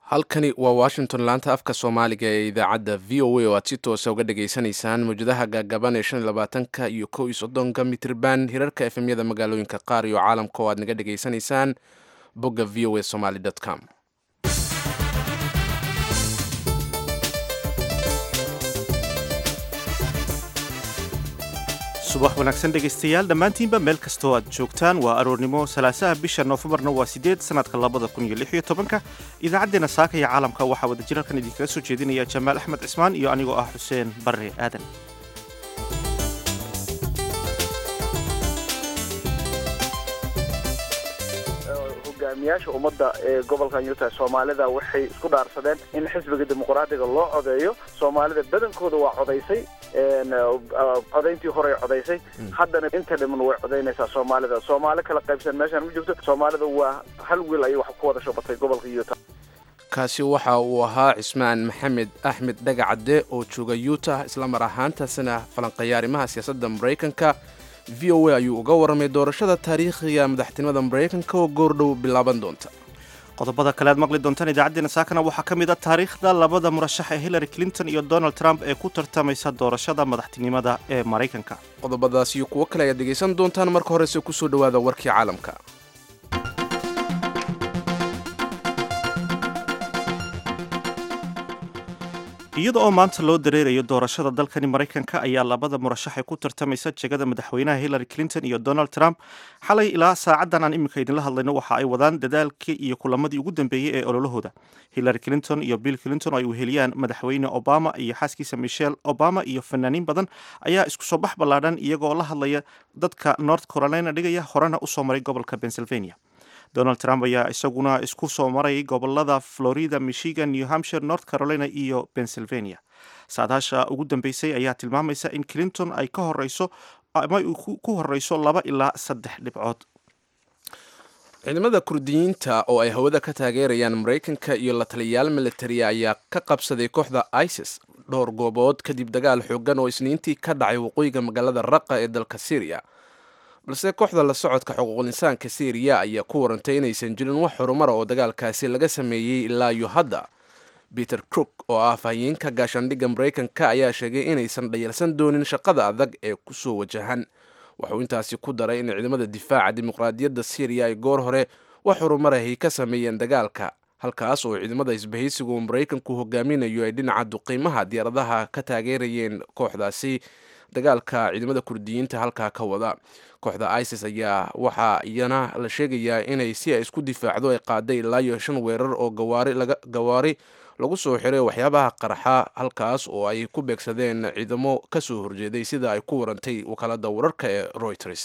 halkani waa washington laanta afka soomaaliga ee idaacadda v o a oo aad si toosa uga dhageysanaysaan mawjadaha gaagaban ee shan iyo labaatanka iyo kow iyo soddonka mitrban hirarka efemyada magaalooyinka qaar iyo caalamka oo aad naga dhageysanaysaan bogga v o a somaly com subax wanaagsan dhegaystayaal dhammaantiinba meel kastoo aad joogtaan waa aroornimo salaasaha bisha noofembarna waa sideed sanadka labada kun iyo lix iyo tobanka idaacaddeenna saaka iyo caalamka waxaa wada jirarkan idinkaga soo jeedinaya jamaal axmed cismaan iyo anigoo ah xuseen barre aadan hogaamiyaasha ummadda ee gobolkan utah soomaalida waxay isku dhaarsadeen in xisbiga dimuqraadiga loo codeeyo soomaalida badankooda waa codaysay codayntii horey codaysay haddana inta dhiman way codaynaysaa soomaalida soomaali kala qaybsan meeshaan ma joogto soomaalida waa hal wiil ayay wax ku wada shubatay gobolka utah kaasi waxa uu ahaa cismaan maxamed axmed dhagacadde oo jooga utah isla mar ahaantaasina falanqeeya arrimaha siyaasadda maraykanka v o a ayuu uga warramay doorashada taariikhiga madaxtinimada maraykanka oo goordhow bilaaban doonta qodobada kale aad maqli doontaan idaacaddeenna saakana waxaa ka mid a taariikhda labada murashax ee hillary clinton iyo donald trump ee ku tartamaysa doorashada madaxtinimada ee maraykanka qodobadaas iyo kuwo kale ayaad dhegaysan doontaan marka horese kusoo dhowaada warkii caalamka iyada oo maanta loo dareerayo doorashada dalkani maraykanka ayaa labada murashax ee ku tartamaysa jegada madaxweynaha hillary clinton iyo donald trump xalay ilaa saacaddan aan iminka idinla hadlayno waxa ay wadaan dadaalkii iyo kulamadii ugu dambeeyey ee ololahooda hillary clinton iyo bill clinton oo ay weheliyaan madaxweyne obama iyo xaaskiisa michelle obama iyo fanaaniin badan ayaa isku soo bax ballaadhan iyagoo la hadlaya dadka north carolina dhigaya horena usoo maray gobolka pennsylvania donald trump ayaa isaguna isku soo maray gobolada florida michigan new hampshire north carolina iyo pennsylvania saadaasha ugu dambeysay ayaa tilmaamaysa in clinton ay ka horeyso ama ku horeyso laba ilaa saddex dhibcood ciidamada kurdiyiinta oo ay hawada ka taageerayaan maraykanka iyo la taliyayaal militariya ayaa ka qabsaday kooxda isis dhowr goobood kadib dagaal xoogan oo isniintii ka dhacay waqooyiga magaalada raqa ee dalka syriya balse kooxda la socodka xuquuqul insaanka syriya ayaa ku warantay inaysan jirin wax horumara oo dagaalkaasi laga sameeyey ilaa iyo hadda peter crook oo ah afhayeenka gaashaandhigga maraykanka ayaa sheegay inaysan dhayalsan doonin shaqada adag ee kusoo wajahan wuxuu intaasi ku daray in ciidamada difaaca dimuqraadiyadda syriya ay goor hore wax horumarahay ka sameeyeen dagaalka halkaas oo ciidamada isbahaysigu uu maraykanku hogaaminayo ay dhinaca duqiimaha diyaaradaha ka taageerayeen kooxdaasi dagaalka ciidamada kurdiyiinta halkaa ka wada kooxda isis ayaa waxaa iyana la sheegayaa inay si ay isku difaacdo ay qaaday ilaa iyo shan weerar oo gawaari lagu soo xiray waxyaabaha qarxa halkaas oo ay ku beegsadeen ciidamo ka soo horjeeday sida ay ku warantay wakaalada wararka ee reuters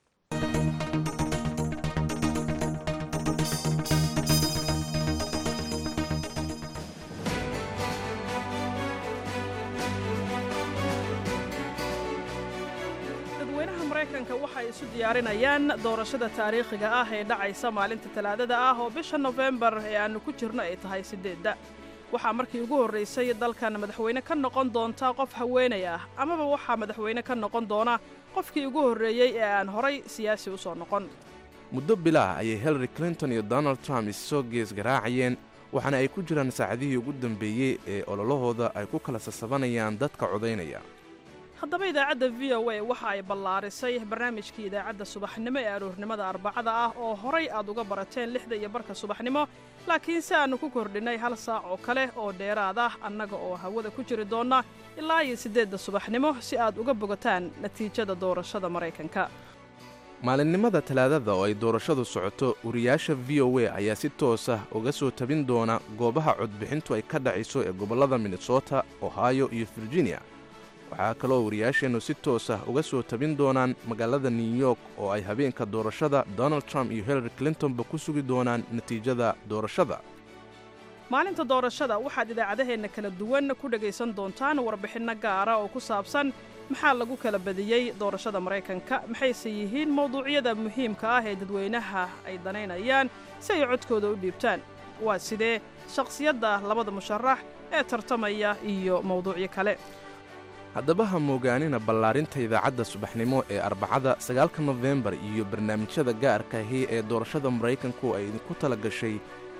waxay isu diyaarinayaan doorashada taariikhiga ah ee dhacaysa maalinta talaadada ah oo bisha nofembar ee aannu ku jirno ay tahay siddeedda waxaa markii ugu horraysay dalkan madaxweyne ka noqon doonta qof haweenay ah amaba waxaa madaxweyne ka noqon doona qofkii ugu horreeyey ee aan horay siyaasi u soo noqon muddo bilaah ayay hillary clinton iyo donald trump issoo gees garaacayeen waxaana ay ku jiraan saacadihii ugu dambeeyey ee ololahooda ay ku kala sasabanayaan dadka codaynaya haddaba idaacadda v o a waxa ay ballaarisay barnaamijkii idaacadda subaxnimo ee aroornimada arbacada ah oo horay aad uga barateen lixda iyo barka subaxnimo laakiin si aannu ku kordhinnay hal saac oo kale oo dheeraad ah annaga oo hawada ku jiri doonna ilaa iyo siddeedda subaxnimo si aad uga bogataan natiijada doorashada maraykanka maalinimada talaadada oo ay doorashadu socoto wariyaasha v o a ayaa si toosa uga soo tabin doona goobaha codbixintu ay ka dhacayso ee gobollada minnesota ohio iyo virginia waxaa kaloo wariyaasheennu si toos ah uga soo tabin doonaan magaalada new york oo ay habeenka doorashada donald trump iyo hillary clintonba ku sugi doonaan natiijada doorashada maalinta doorashada waxaad idaacadaheenna kala duwan ku dhegaysan doontaan warbixinno gaara oo ku saabsan maxaa lagu kala badiyey doorashada maraykanka maxayse yihiin mawduucyada muhiimka ah ee dadweynaha ay danaynayaan si ay codkooda u dhiibtaan waa sidee shakhsiyadda labada musharax ee tartamaya iyo mawduucyo kale haddaba ha moogaanina ballaarinta idaacadda subaxnimo ee arbacada sagaalka nofembar iyo barnaamijyada gaarka ahi ee doorashada maraykanku ay idinku tala gashay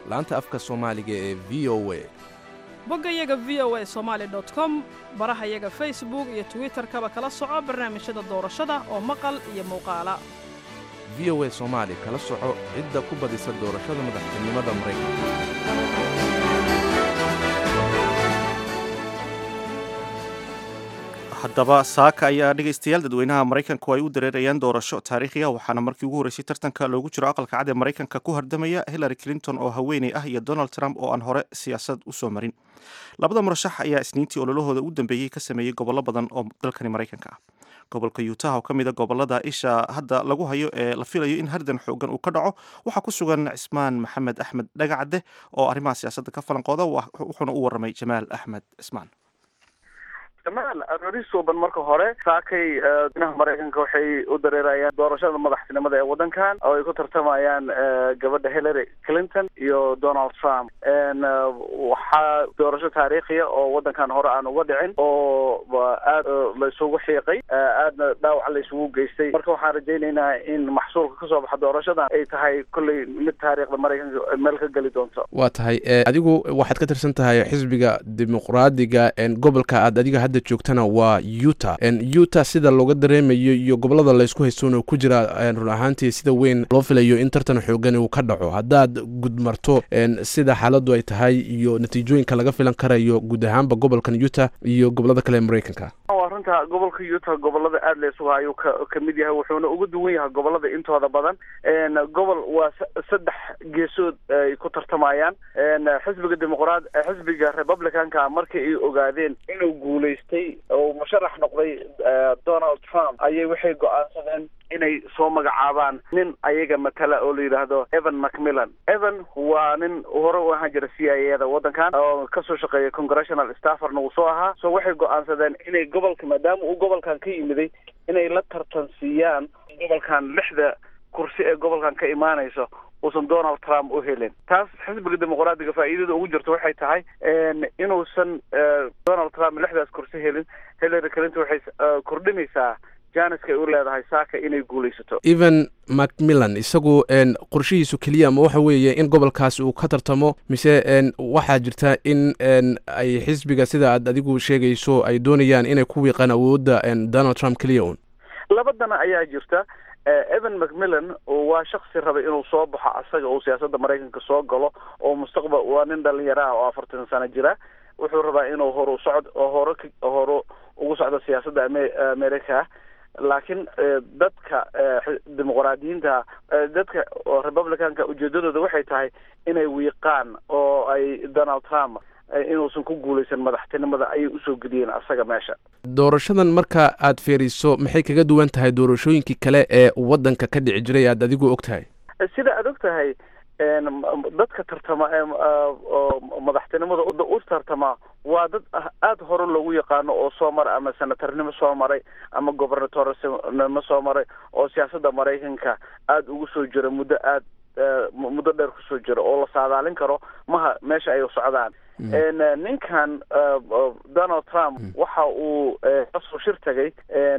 laanta afka soomaaliga ee v o a boggayaga v o a somaali dot com barahayaga facebook iyo twitterkaba kala soco barnaamijyada doorashada oo maqal iyo muuqaala v o a soomaali kala soco cidda ku badisa doorashada madaxtinimada maraykanka haddaba saaka ayaa dhegaystayaal dadweynaha maraykanku ay u dareerayaan doorasho taariikhiya waxaana markii ugu horreysay tartanka loogu jiro aqalka cad ee maraykanka ku hardamaya hillary clinton oo haweeney ah iyo donald trump oo aan hore siyaasad u soo marin labada murashax ayaa isniintii ololahooda u dambeeyey ka sameeyey gobollo badan oo dalkani maraykanka ah gobolka utah oo ka mid a gobolada isha hadda lagu hayo ee la filayo in hardan xoogan uu ka dhaco waxaa ku sugan cismaan maxamed axmed dhagacadde oo arrimaha siyaasadda ka falanqooda wuxuuna u warramay jamaal axmed cismaan jamaal aroori suuban marka hore saakay dinaha maraykanka waxay u dareerayaan doorashada madaxtinimada ee waddankan oo ay ku tartamayaan gabadha hillary clinton iyo donald trump waxaa doorasho taariikhiya oo waddankan hore aan uga dhicin oo aad la isugu xiiqay aadna dhaawac la isugu geystay marka waxaan rajaynaynaa in maxsuulka kasoo baxa doorashadan ay tahay kolley mid taariikhda maraykanka meel ka geli doonto waa tahay adigu waxaad ka tirsan tahay xisbiga dimuqraadiga gobolka aad adiga hadda joogtana waa utah utah sida looga dareemayo iyo gobolada laysku haystoona ku jira run ahaantii sida weyn loo filayo in tartan xoogan uu ka dhaco haddaad gudmarto sida xaaladdu ay tahay iyo natiijooyinka laga filan karayo guud ahaanba gobolkan utah iyo gobolada kale ee maraykanka waa runta gobolka utah gobolada aad la isugu hayo ka kamid yahay wuxuuna uga duwan yahay gobolada intooda badan gobol waa saddex geesood ay ku tartamayaan xisbiga dimuqraad xisbiga republicanka markii ay ogaadeen inuu guulaystay oo musharax noqday donald trump ayay waxay go-aansadeen inay soo magacaabaan nin ayaga matala oo la yidhaahdo evan macmillan evan waa nin hore u ahaan jira c i a da waddankan oo kasoo shaqeeya congressional stafferna uu soo ahaa so waxay go-aansadeen inay gobolka maadaama uu gobolkan ka yimiday inay la tartansiiyaan gobolkan lixda kursi ee gobolkan ka imaanayso uusan donald trump u helin taas xisbiga dimuqraadiga faa'iidada ugu jirto waxay tahay inuusan donald trump lixdaas kursi helin hillary clinton waxay kordhinaysaa janiska ay u leedahay saaka inay guulaysato evan macmillan isagu qorshihiisu keliya ama waxa weeye in gobolkaasi uu ka tartamo mise waxaa jirta in ay xisbiga sida aad adigu sheegayso ay doonayaan inay ku wiiqaan awoodda donald trump keliya un labadana ayaa jirta evan macmillan waa shaksi rabay inuu soo baxo asaga uu siyaasadda maraykanka soo galo oo mustaqbal waa nin dhalinyaro ah oo afartan sano jira wuxuu rabaa inuu horu socod oo hore hore ugu socdo siyaasadda america laakiin dadka dimuqraadiyiinta dadka republicanka ujeedadooda waxay tahay inay wiiqaan oo ay donald trump inuusan ku guulaysan madaxtinimada ayay usoo geliyeen asaga meesha doorashadan marka aad fiiriso maxay kaga duwan tahay doorashooyinkii kale ee waddanka ka dhici jiray aad adigu og tahay sida aad og tahay dadka tartama madaxtinimada u tartama waa dad aada hore loogu yaqaano oo soo maray ama senatarnimo soo maray ama gobernatornimo soo maray oo siyaasadda maraykanka aada ugu soo jira muddo aad muddo dheer kusoo jira oo la saadaalin karo maha meesha ay socdaan ninkan donald trump waxa uu kasoo shir tagay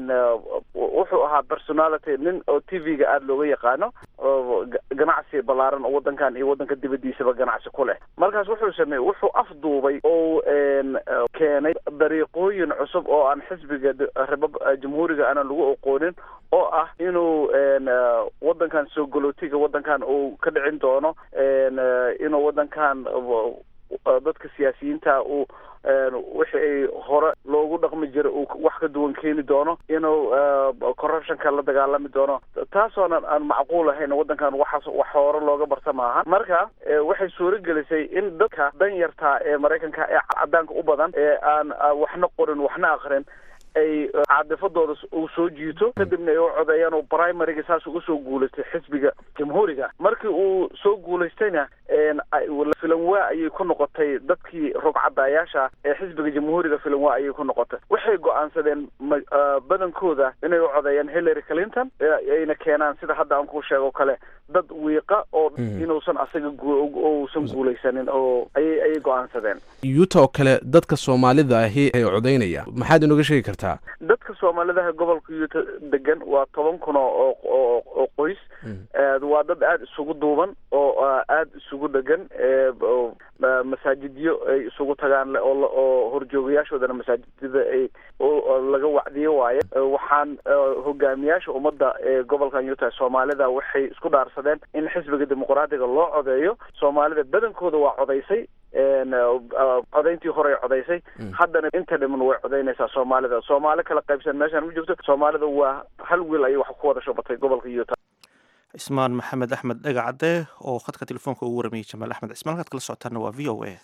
wuxuu ahaa personality nin oo t v-ga aada looga yaqaano ganacsi ballaaran oo waddankan iyo waddanka dibadiisaba ganacsi ku leh markaas wuxuu sameeyey wuxuu afduubay oo keenay dariiqooyin cusub oo aan xisbiga jamhuuriga aanan lagu aqoonin oo ah inuu waddankan soo galootiga waddankan uu ka dhicin doono inuu waddankan dadka siyaasiyiinta uu wixii ay hore loogu dhaqmi jiray uu wax ka duwan keeni doono inuu corruptionka la dagaalami doono taasoonan aan macquul ahayn waddankan waxaas wax hore looga barta maaha marka waxay suuro gelisay in dadka dan yartaa ee maraykanka ee cadaanka u badan ee aan waxna qorin waxna akrin ay caadifadooda uu soo jiito kadibna ay u codeeyaan oo primaryga saas uga soo guulaystay xisbiga jamhuuriga markii uu soo guulaystayna filanwaa ayay ku noqotay dadkii rogcadaayaasha ee xisbiga jamhuuriga filanwaa ayay ku noqotay waxay go-aansadeen badankooda inay u codeeyaan hillary clinton ayna keenaan sida hadda aan ku sheego kale dad wiiqa oo inuusan asaga uusan guulaysanin oo ayay ayay go-aansadeen yuuta oo kale dadka soomaalida ahi ay codeynaya maxaad inooga sheegi kartaa dadka soomaalidaha gobolka yuuta degan waa toban kun oo oo oo qoys waa dad aada isugu duuban oo aada isugu dhegan masaajidyo ay isugu tagaan oo horjoogayaashoodana masaajidada ay laga wacdiyo waaye waxaan hogaamiyaasha ummadda ee gobolkan utah soomaalida waxay isku dhaarsadeen in xisbiga dimuqraadiga loo codeeyo soomaalida badankooda waa codaysay codayntii horey codaysay haddana inta dhiman way codaynaysaa soomaalida soomaali kala qaybsan meeshaan ma joogto soomaalida waa hal wiil ayay wax ku wada shubatay gobolka utah cismaan maxamed axmed dhegacadde oo khadka telefoonka ugu waramayay jamaal axmed cismaan halkaad kala socotaana waa v o a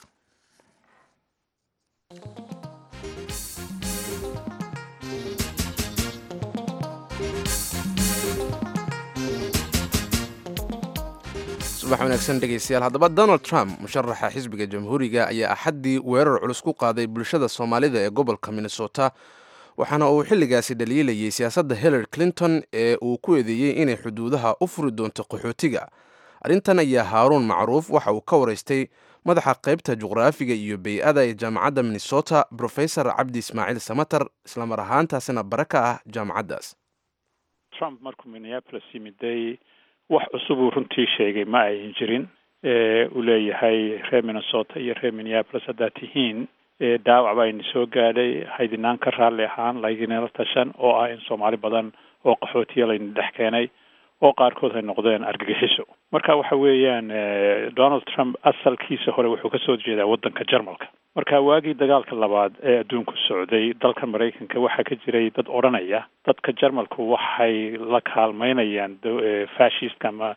subax wanaagsan dhegaystayaal haddaba donald trump musharaxa xisbiga jamhuuriga ayaa axaddii weerar culus ku qaaday bulshada soomaalida ee gobolka minnesota waxaana uu xilligaasi dhaliilayay siyaasadda hillary clinton ee uu ku eedeeyey inay xuduudaha u furi doonto qaxootiga arrintan ayaa haaruun macruuf waxa uu ka waraystay madaxa qaybta juqraafiga iyo bey-ada ee jaamacadda minnesota brofesor cabdi ismaaciil samater islamar ahaantaasina bare ka ah jaamacaddaas trump markuu minneapolis yimiday wax cusubuu runtii sheegay ma ayan jirin uu leeyahay reer minnesota iyo reer minneapolis haddaad tihiin dhaawac baa ini soo gaadhay haydinaan ka raalli ahaan laydinala tashan oo ah in soomaali badan oo qaxootiya layna dhex keenay oo qaarkood ay noqdeen argagixiso marka waxa weeyaan donald trump asalkiisa hore wuxuu kasoo jeedaa waddanka jarmalka marka waagii dagaalka labaad ee adduunku socday dalka maraykanka waxaa ka jiray dad odhanaya dadka jarmalku waxay la kaalmeynayaan fascistka ama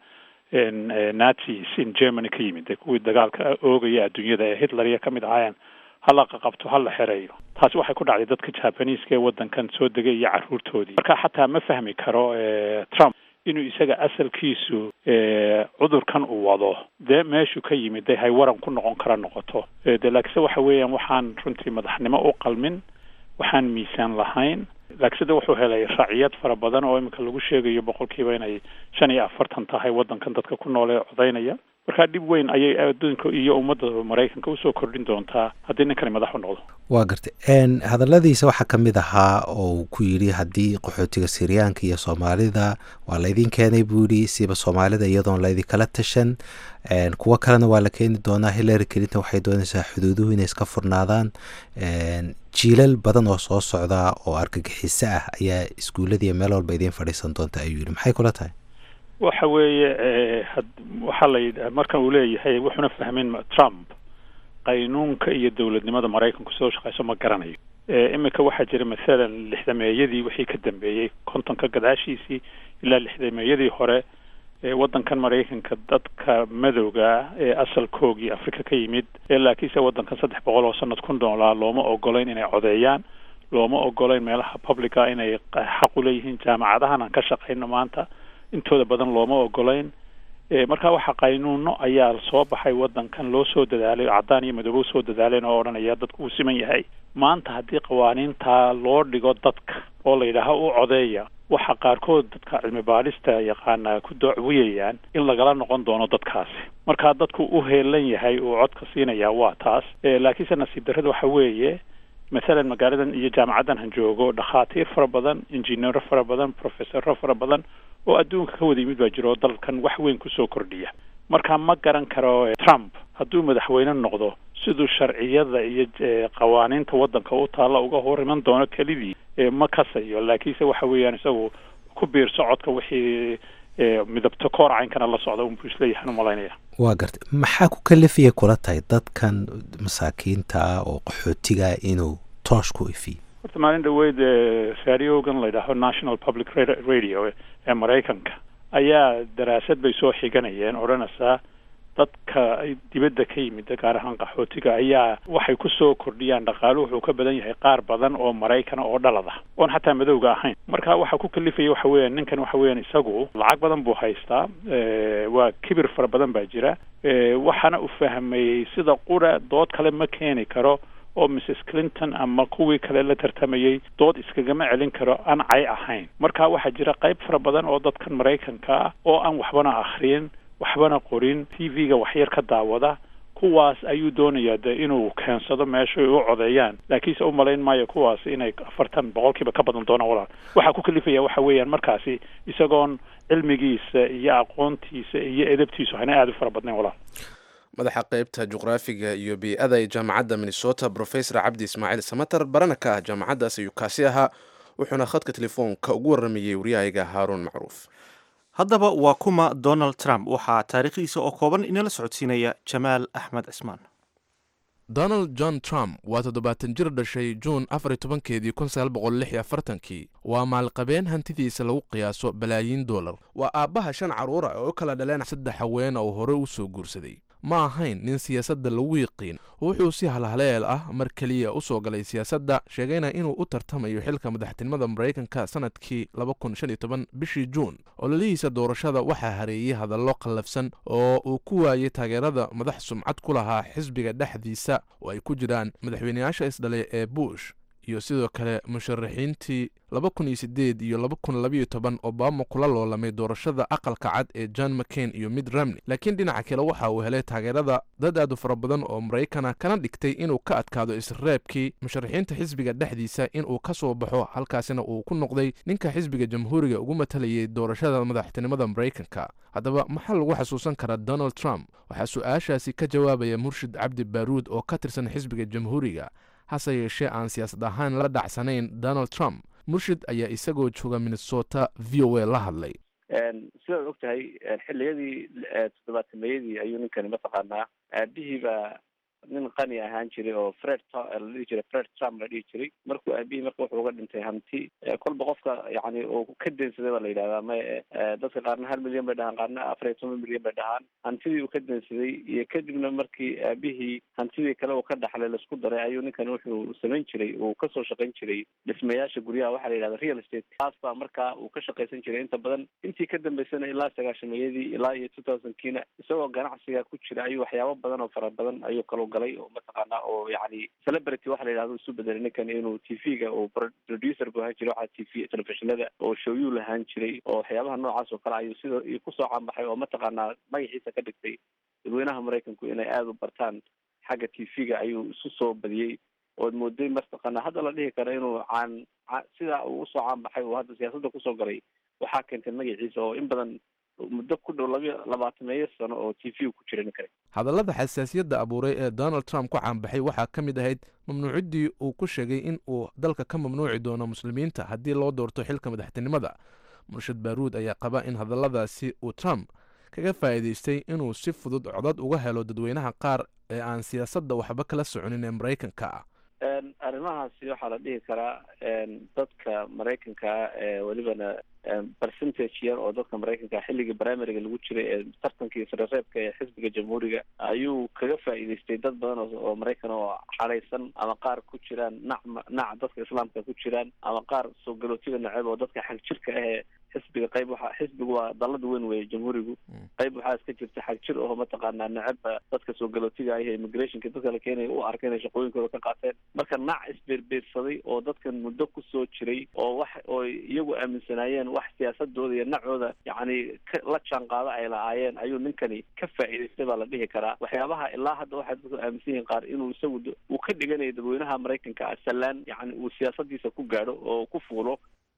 nazis in germany ka yimid kuwii dagaalka oogaya adduunyada ee hitlerya ka mid ahaayeen hala qaqabto hala xereeyo taasi waxay ku dhacday dadka jabaniiska ee waddankan soo degay iyo carruurtoodii marka xataa ma fahmi karo trump inuu isaga asalkiisu cudurkan uu wado dee meeshuu ka yimid de hay waran ku noqon kara noqoto de laakiinse waxa weeyaan waxaan runtii madaxnimo u qalmin waxaan miisaan lahayn laakiinse de wuxuu helay raciyad fara badan oo iminka lagu sheegayo boqolkiiba inay shan iyo afartan tahay waddankan dadka ku nool ee codaynaya marka dhib weyn ayay adduunka iyo ummadda maraykanka usoo kordhin doontaa haddii ninkani madax u noqdo waa gartay hadalladiisa waxaa ka mid ahaa oo ku yidhi haddii qaxootiga siryaanka iyo soomaalida waa laydin keenay buu yidhi siba soomaalida iyadoon laydinkala tashan kuwo kalena waa la keeni doonaa hillary clinton waxay doonaysaa xuduuduhu inay iska furnaadaan jiilal badan oo soo socda oo argagixiso ah ayaa iskuulladiiyo meel walba idiin fadhiisan doonta ayuu yidhi maxay kula tahay waxa weeye waxaa la yidha markan uu leeyahay wuxuuna fahmin trump qaynuunka iyo dowladnimada maraykanku soo shaqeyso ma garanayo iminka waxaa jira mathalan lixdameeyadii wixii ka dambeeyey kontonka gadaashiisii ilaa lixdameeyadii hore waddankan maraykanka dadka madowga ee asalkoogii afrika ka yimid ee laakiinse waddankan saddex boqol oo sanad ku noolaa looma ogolayn inay codeeyaan looma ogolayn meelaha publica inay xaq u leeyihiin jaamacadahan aan ka shaqayno maanta intooda badan looma ogolayn marka waxa qaynuuno ayaa soo baxay waddankan loo soo dadaalay caddaan iyo madoobo usoo dadaaleen oo odhanaya dadku uu siman yahay maanta haddii qawaaniintaa loo dhigo dadka oo la yidhaaho u codeeya waxa qaarkood dadka cilmi baadhista yaqaana ku doocwiyayaan in lagala noqon doono dadkaasi marka dadku u heelan yahay uu codka siinaya waa taas laakiinse nasiib darrada waxa weeye mathalan magaaladan iyo jaamacaddan han joogo dhakhaatiir fara badan injineero fara badan professoro fara badan oo adduunka ka wada yimid baa jiro oo dalkan wax weyn kusoo kordhiya marka ma garan karo trump hadduu madaxweyne noqdo siduu sharciyada iyo qawaaniinta waddanka u taalla uga hor iman doono kelidii ma kasayo laakiinse waxa weeyaan isagu ku biirso codka wixii midabto koor caynkana la socda unbuu isleeyahan umalaynaya waa gartay maxaa ku kalifaya kula tahay dadkan masaakiinta ah oo qaxootiga inuu toosh ku ifiyo horta maalin dhaweyd radiogan la yidhaaho national public radio ee maraykanka ayaa daraasad bay soo xiganayeen odhanaysaa dadka dibadda ka yimid gaar ahaan qaxootiga ayaa waxay kusoo kordhiyaan dhaqaalu wuxuu ka badan yahay qaar badan oo maraykana oo dhalada oon xataa madowga ahayn marka waxa ku kalifaya waxa weeyaan ninkan waxa weeyaan isagu lacag badan buu haystaa waa kibir fara badan baa jira waxaana u fahmayey sida qura dood kale ma keeni karo oo mrs clinton ama kuwii kale la tartamayey dood iskagama celin karo aan cay ahayn marka waxaa jira qayb fara badan oo dadkan maraykanka ah oo aan waxbana akhriyin waxbana qorin t v-ga waxyar ka daawada kuwaas ayuu doonayaa de inuu keensado meesha ay u codeeyaan laakiinse u malayn maayo kuwaas inay afartan boqolkiiba ka badan doonaan walaal waxaa ku kalifaya waxa weeyaan markaasi isagoon cilmigiisa iyo aqoontiisa iyo edabtiisu hana aada u fara badnayn walaal madaxa qeybta juqraafiga iyo bii-ada ee jaamacadda minnesota profesor cabdi ismaaciil samater barana ka ah jaamacaddaas ayuu kaasi ahaa wuxuuna khadka telefoonka ugu waramayey waryahayga haaruun macruuf haddaba waa kuma donald trump waxaa taariikhdiisa oo kooban inala socodsiinaya jamaal axmed cismaan donald john trump waa toddobaatan jir dhashay juun afar iyo tobankeedii kun sagaal boqol lix iyo afartankii waa maalqabeen hantidiisa lagu qiyaaso balaayiin dollar waa aabbaha shan carruura oo u kala dhaleen saddex haweena oo hore u soo guursaday ma ahayn nin siyaasadda lagu yiqiin wuxuu si halhaleel ah mar keliya u soo galay siyaasadda sheegayna inuu u tartamayo xilka madaxtinimada maraykanka sanadkii bishii juun ololihiisa doorashada waxaa hareeyey hadallo qallafsan oo uu ku waayey taageerada madax sumcad ku lahaa xisbiga dhexdiisa oo ay ku jiraan madaxweyneyaasha isdhalay ee bush iyo sidoo kale musharaxiintii iyo obama kula loolamay doorashada aqalka cad ee john mccain iyo mid ramney laakiin dhinaca kale waxa uu helay taageerada dad aad u fara badan oo maraykana kana dhigtay inuu ka adkaado isreebkii musharaxiinta xisbiga dhexdiisa inuu ka soo baxo halkaasina uu ku noqday ninka xisbiga jamhuuriga ugu matalayay doorashada madaxtinimada maraykanka haddaba maxaa lagu xasuusan karaa donald trump waxaa su-aashaasi ka jawaabaya murshid cabdi baaruud oo ka tirsan xisbiga jamhuuriga hase yeeshee aan siyaasad ahaan la dhacsanayn donald trump murshid ayaa isagoo jooga minnesota v o a la hadlay sidaad og tahay xilliyadii toddobaatameyadii ayuu ninkani mataqaanaa aabihii baa nin qani ahaan jiray oo fred la dhihi jiray fred trump la dhihi jiray markuu aabihii marka wuxuu uga dhintay hanti kolba qofka yani uu ka deensaday baa la yidhahdaa ma dadka qaarna hal milyan bay dhahaan qaarna afar iyo toban milyan bay dhahaan hantidii uu ka deensaday iyo kadibna markii aabihii hantidii kale uu ka dhaxlay laisku daray ayuu ninkan wuxuu samayn jiray uu kasoo shaqayn jiray dhismayaasha guryaha waxaa la yidhahda real estate taas baa markaa uu ka shaqaysan jiray inta badan intii ka dambeysana ilaa sagaashameeyadii ilaa iyo two thousand kiina isagoo ganacsiga ku jira ayuu waxyaabo badan oo fara badan ayuu kaloo galay oo mataqaana oo yani celebrity waxa la yidhahdo isu bedelay ninkan inuu t v-ga uu producer bu ahaan jiray waxaa t v telefishinada oo showyuu lahaan jiray oo waxyaabaha noocaas oo kale ayuu sida kusoo caanbaxay oo mataqaanaa magaciisa ka dhigtay dadweynaha maraykanku inay aada u bartaan xagga t v-ga ayuu isu soo badiyey ood mooday mataqaana hadda la dhihi karo inuu caan sidaa uu usoo caanbaxay oo hadda siyaasadda kusoo galay waxaa keentay magaciisa oo in badan muddo ku dhow laba labaatameeyo sano oo t v ku jira ninkani hadallada xasaasiyadda abuuray ee donald trump ku caanbaxay waxaa ka mid ahayd mamnuuciddii uu ku sheegay in uu dalka ka mamnuuci doono muslimiinta haddii loo doorto xilka madaxtinimada murshid baaruud ayaa qaba in hadalladaasi uu trump kaga faa'iidaystay inuu si fudud codad uga helo dadweynaha qaar ee aan siyaasadda waxba kala soconin ee maraykanka ah arrimahaasi waxaa la dhihi karaa dadka maraykanka ee welibana percentage yar oo dadka maraykanka xilligii primaryga lagu jiray ee tartankii sarereebka ee xisbiga jamhuuriga ayuu kaga faa'iidaystay dad badan oo maraykan oo xadhaysan ama qaar ku jiraan nac nac dadka islaamka ku jiraan ama qaar soo galootiga naceb oo dadka xag jirka ahee xisbiga qayb waxa xisbigu waa dalada weyn weeye jamhuurigu qayb waxaa iska jirta xag jir oo mataqaanaa necebba dadka soo galootiga ah ee immigrationka dadka la keenaya u arkay inay shaqooyinkooda ka qaateen marka nac isbeerbeersaday oo dadkan muddo kusoo jiray oo wax oo iyagu aaminsanaayeen wax siyaasadooda iyo nacooda yacni la jaanqaado ay lahaayeen ayuu ninkani ka faa'iidaystay baa la dhihi karaa waxyaabaha ilaa hadda waxay dadku aaminsan yihiin qaar inuu isagu uu ka dhiganayo dadweynaha maraykanka sallaan yacni uu siyaasadiisa ku gaadho oo ku fuulo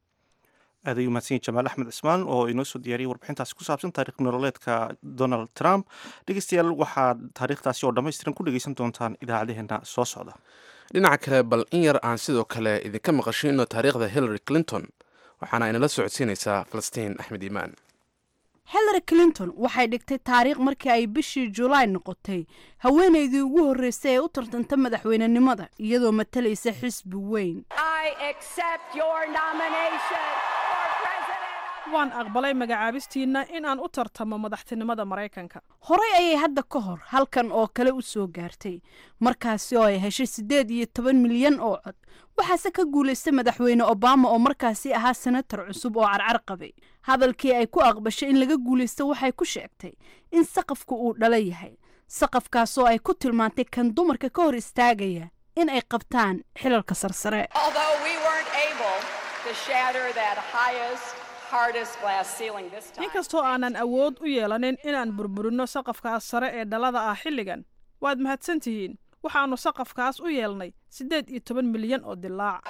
aad ayuu mahadsan yahy jamaal axmed cismaan oo inoo soo diyaariyay warbixintaasi ku saabsan taarikh nololeedka donald trump dhegeystayaal waxaad taariikhdaasi oo dhammaystiran ku dhegeysan doontaan idaacadaheena soo socda dhinaca kale bal in yar aan sidoo kale idinka maqashino taariikhda hillary clinton waxaana inala socodsiinaysaa falastiin axmed iimaan hillary clinton waxay dhigtay taariikh markii ay bishii julaay noqotay haweenaydii ugu horreysay ee u tartanta madaxweynenimada iyadoo matalaysa xisbi weyn waan aqbalay magacaabistiinna in aan u tartamo madaxtinimada maraykanka horey ayay hadda ka hor halkan oo kale u soo gaartay markaasi oo ay heshay siddeed iyo toban milyan oo cod waxaase ka guulaystay madaxweyne obama oo markaasi ahaa senatar cusub oo carcar qabay hadalkii ay ku aqbashay in laga guulaysto waxay ku sheegtay in saqafku uu dhala yahay saqafkaasoo ay ku tilmaantay kan dumarka ka hor istaagaya in ay qabtaan xilalka sarsare inkastoo aanan awood u yeelanin inaan burburinno saqafkaas sare ee dhalada ah xilligan waad mahadsantihiin waxaannu saqafkaas u yeelnay siddeed iyo toban milyan oo dilaac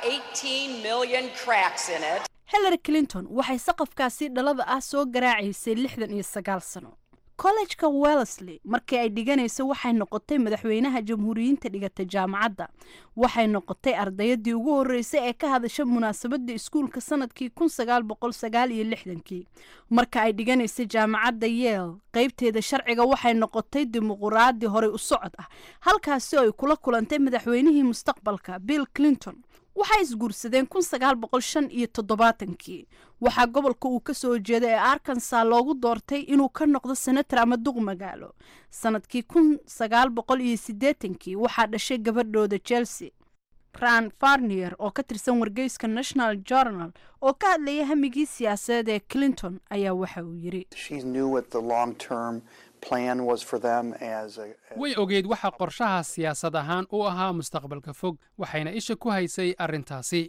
hillary clinton waxay saqafkaasi dhalada ah soo garaacaysay lixdan iyo sagaal sano kollejka wellesley markii ay dhiganayso waxay noqotay madaxweynaha jamhuuriyiinta dhigata jaamacadda waxay noqotay ardayadii ugu horreysay ee ka hadasha munaasabadda iskuulka sanadkii kun sagaal boqol sagaal iyo lixdankii marka ay dhiganaysay jaamacadda yeel qaybteeda sharciga waxay noqotay dimuquraadi horey u socod ah halkaasi oo ay kula kulantay madaxweynihii mustaqbalka bill clinton waxay isguursadeen kun sagaal boqol shan iyo toddobaatankii waxaa gobolka uu ka soo jeeda ee arkansa loogu doortay inuu ka noqdo senator ama duq magaalo sanadkii kun sagaal boqol iyo siddeetankii waxaa dhashay gabadhooda chelsea ran farnier oo ka tirsan wargeyska national journal oo ka hadlaya hamigii siyaasadeed ee clinton ayaa waxa uu yidhi way ogeyd waxa qorshaha siyaasad ahaan u ahaa mustaqbalka fog waxayna isha ku haysay arrintaasi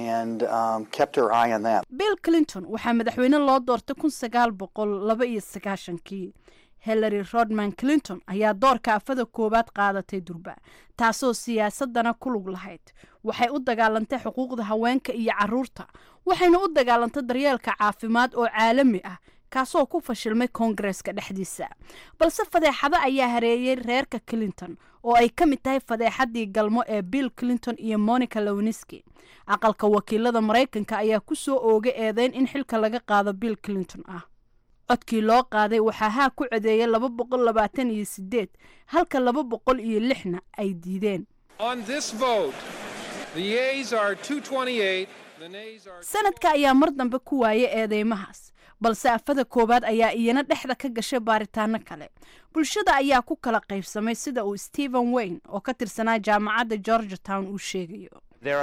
bill clinton waxaa madaxweyne loo doortay kun sagaal boqol laba iyo sagaashankii hillary rodman clinton ayaa doorka afada koowaad qaadatay durba taasoo siyaasadana ku lug lahayd waxay u dagaalantay xuquuqda haweenka iyo caruurta waxayna u dagaalantay daryeelka caafimaad oo caalami ah kaasoo ku fashilmay koongareska dhexdiisa balse fadeexado ayaa hareeyey reerka clinton oo ay ka mid tahay fadeexadii galmo ee bill clinton iyo monica lowniski aqalka wakiilada maraykanka ayaa ku soo oogay eedeyn in xilka laga qaado bill clinton ah codkii loo qaaday waxaa haa ku codeeyay laba boqol labaatan iyo sideed halka laba boqol iyo lixna ay diideen sanadka ayaa mar dambe ku waayay eedeymahaas balse afada koowaad ayaa iyana dhexda ka gashay baaritaano kale bulshada ayaa ku kala qaybsamay sida uu stephen wayne oo ka tirsanaa jaamacadda georgia town uu sheegayo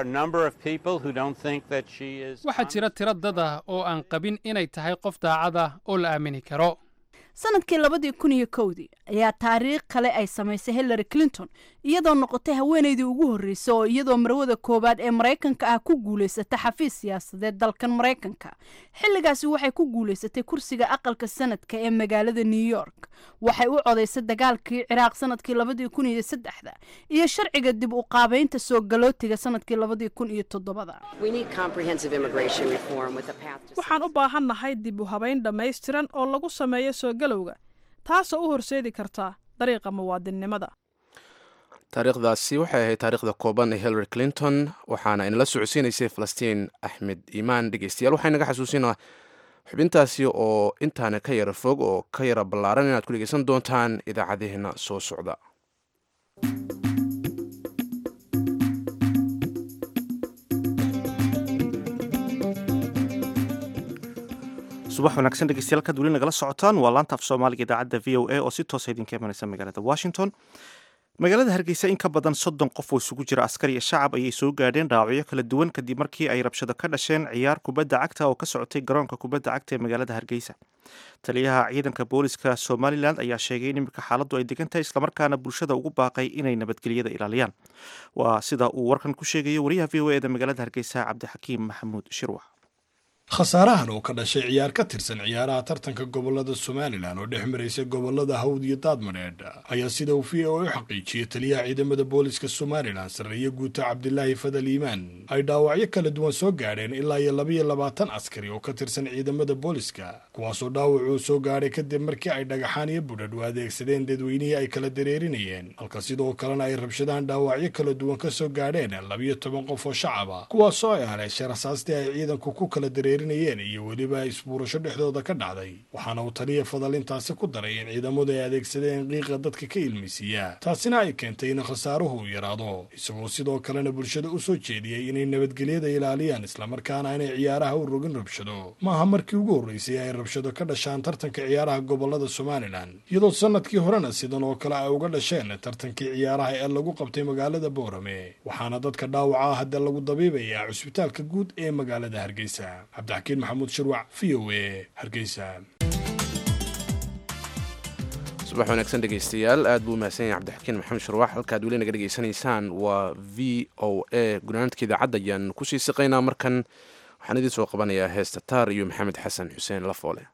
waxaa jira tiro dad ah oo aan qabin inay tahay qof daacad ah oo la aamini karo sanadkii labadii kun iyo kowdii ayaa taariikh kale ay samaysay hillary clinton iyadoo noqotay haweenaydii ugu horreysay oo iyadoo marwada koowaad ee maraykanka ah ku guulaysata xafiis siyaasadeed dalkan maraykanka xilligaasi waxay ku guulaysatay kursiga aqalka sanadka ee magaalada new york waxay u codaysay dagaalkii ciraaq sanadkii labadii kun iyo saddexda iyo sharciga dib u qaabeynta soo galootiga sanadkii labadii kun iyo toddobada waxaan u baahannahay dib u habayn dhammaystiran oo lagu sameeyo soo galowga taasoo u horseedi karta dariiqa muwaadinnimada taariikhdaasi waxay ahayd taariikhda kooban ee hillary clinton waxaana inala socodsiinaysay falastiin axmed iimaan dhegeystayaal waxaa inaga xasuusinaa xubintaasi oo intaana ka yara fog oo ka yara ballaaran inaad ku dhegeysan doontaan idaacadaheenna soo socda subax wanaagsan dhegeystayaal kaad weli nagala socotaan waa laanta af soomaaliga idaacadda v o a oo si toosa idinka imanaysa magaalada washington magaalada hargeysa in ka badan soddon qof oo isugu jira askar iyo shacab ayay soo gaadheen dhaawacyo kala duwan kadib markii ay rabshado ka dhasheen ciyaar kubadda cagta oo ka socotay garoonka kubadda cagta ee magaalada hargeysa taliyaha ciidanka booliska somalilan ayaa sheegay in iminka xaaladdu ay degan tahay islamarkaana bulshada ugu baaqay inay nabadgelyada ilaaliyaan waa sida uu warkan ku sheegayo wariyaha v o eda magaalada hargeysa cabdixakiim maxamuud shirwax khasaarahan oo ka dhashay ciyaar ka tirsan ciyaaraha tartanka gobolada somalilan oo dhex maraysa gobolada hawd iyo daadmadheedh ayaa sida uu v o u xaqiijiyey taliyaha ciidamada booliska somalilan sarreeye guuta cabdilaahi fadal iimaan ay dhaawacyo kala duwan soo gaadheen ilaa iyo labaiyo labaatan askari oo ka tirsan ciidamada booliska kuwaasoo dhaawacuu soo gaadhay kadib markii ay dhagaxaan iyo budhadh u adeegsadeen dadweynihii ay kala dareerinayeen halka sidoo kalena ay rabshadahan dhaawacyo kala duwan ka soo gaadheen labiyo toban qof oo shacaba kuwaasoo ay haleeshay rasaastii ay ciidanku ku kala dareerin iyo weliba isbuurasho dhexdooda ka dhacday waxaana uu taliya fadal intaasi ku daray in ciidamadu ay adeegsadeen qiiqa dadka ka ilmisiiya taasina ay keentay in khasaaruhu uu yaraado isagoo sidoo kalena bulshada u soo jeediyey inay nabadgelyada ilaaliyaan islamarkaana inay ciyaaraha u rogin rabshado maaha markii ugu horreysay ay rabshado ka dhashaan tartanka ciyaaraha gobolada somalilan iyadoo sanadkii horena sidan oo kale ay uga dhasheen tartankii ciyaaraha ee lagu qabtay magaalada boorame waxaana dadka dhaawaca hadda lagu dabiibayaa cusbitaalka guud ee magaalada hargeysa cabdixakiin maxamuud shirwac v o a hargeysa subax wanaagsan dhegeystayaal aad buu umahadsan yahay cabdixakiin maxamed shirwax halkaad weli naga dhegeysanaysaan waa v o a gunaanadka idaacadda ayaan kusii siqaynaa markan waxaan idiin soo qabanayaa heesta taar iyo maxamed xasan xuseen lafoole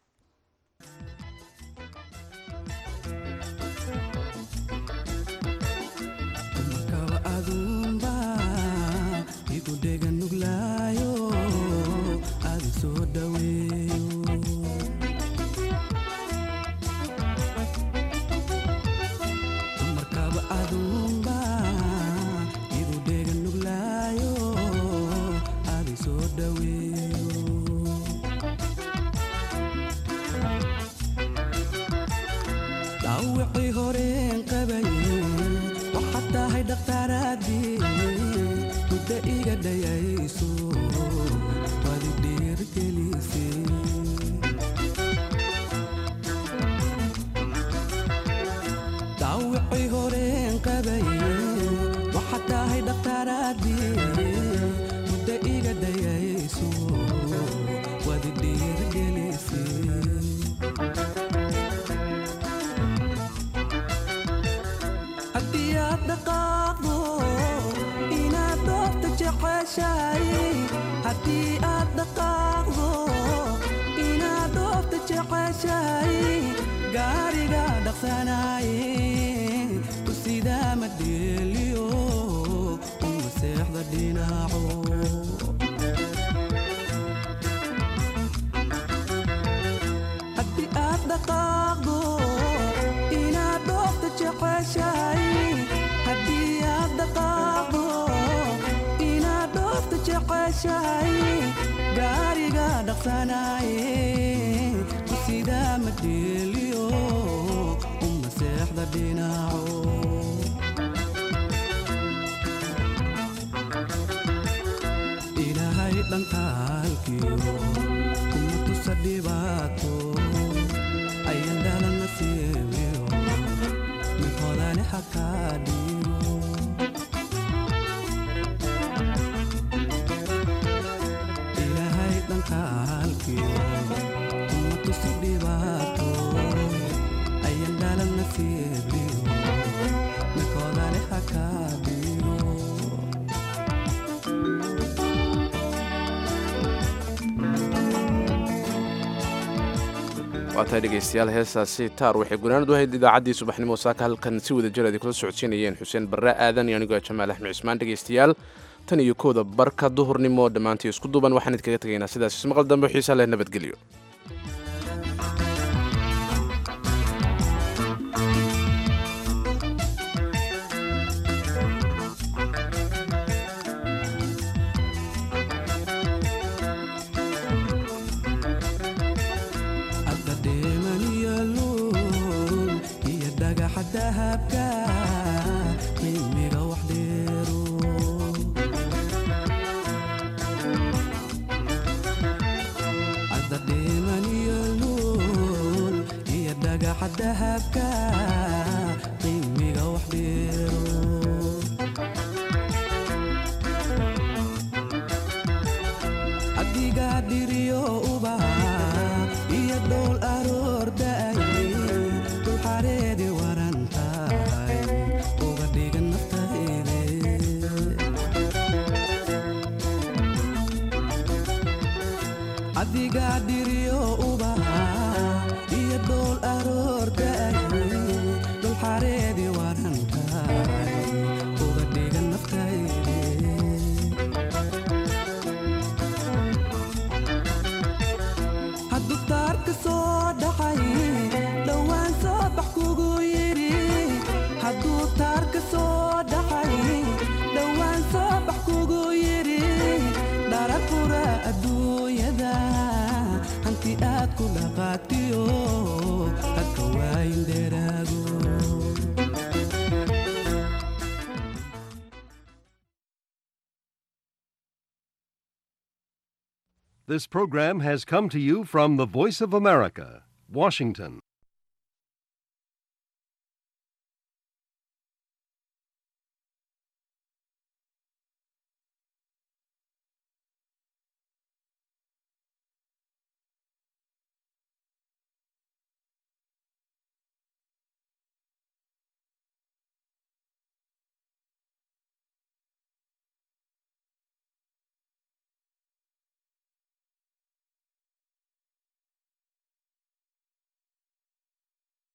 dhaawacii horeen qabaye waxaad tahay dhakhtaaraadii muddo iga dhayayso wadi dhiirgelisay dhaawacii horeen qabaye waxaad tahay dhakhtaaraadii muddo iga dhayayso wadi dhiirgelisay haddii aad dhaqaaqdo inaad doorta jeceshahay haddii aad dhaqaaqdo inaad doorta jeceshahay gaariga dhaqsanaaye ku sidaa ma dheeliyo uma seexda dhinaco haddii aad dhaqaaqdo inaad dhoofta jeceshahay haddii aad dhaqaaqdo inaad dhoofta jeceshahay gaariga dhaqsanaaye ku sidaa ma dheeliyo uma seexda dhinaco ilaahay dhankaalkiyo kuma tusa dhibaato ayan dhalana siibiyo mid hodani xakaa dhiiro ilaahay dhankaalkiyo kuma tusa dhibaato ayan dhalana siibiyo mid hodani xakaa dhiiro waa tahay dhegaystayaal heestaasi taar waxay gunaanad u ahayd idaacaddii subaxnimo saaka halkan si wada jir kula socodsiinayeen xuseen barre aadan iyo anigoo jamaal axmed cismaan dhegaystayaal tan iyo kooda barka duhurnimo dhammaantii isku duuban waxaan idkaga tegaynaa sidaas ismaqal dambe xiisa leh nabadgelyo hadda dheeman iyo luul iyo dhagaxa dahabka qiimiga wax dheero hadda dheeman iyo luul iyo dhagaxa dahabka qiimiga wax dheero adigaa dhiriyo ubaha iyo dhowl aroorda'ay dul xareedi waran tahay uga dhigan naftayde adigaa dhiriyo ubaha iyo dhowl aroorda'ay dul xareedi waran tahay uga dhigan naftayde hadduu taarka soo dhacay dhowaan soo bax kugu yidhi hadduu taarka soo dhacay dhowaan soo bax kugu yidhi dharafura adduunyada hanti aad ku dhaqaatiyo hadka waayin dheeraago This program has come to you from the Voice of America, Washington.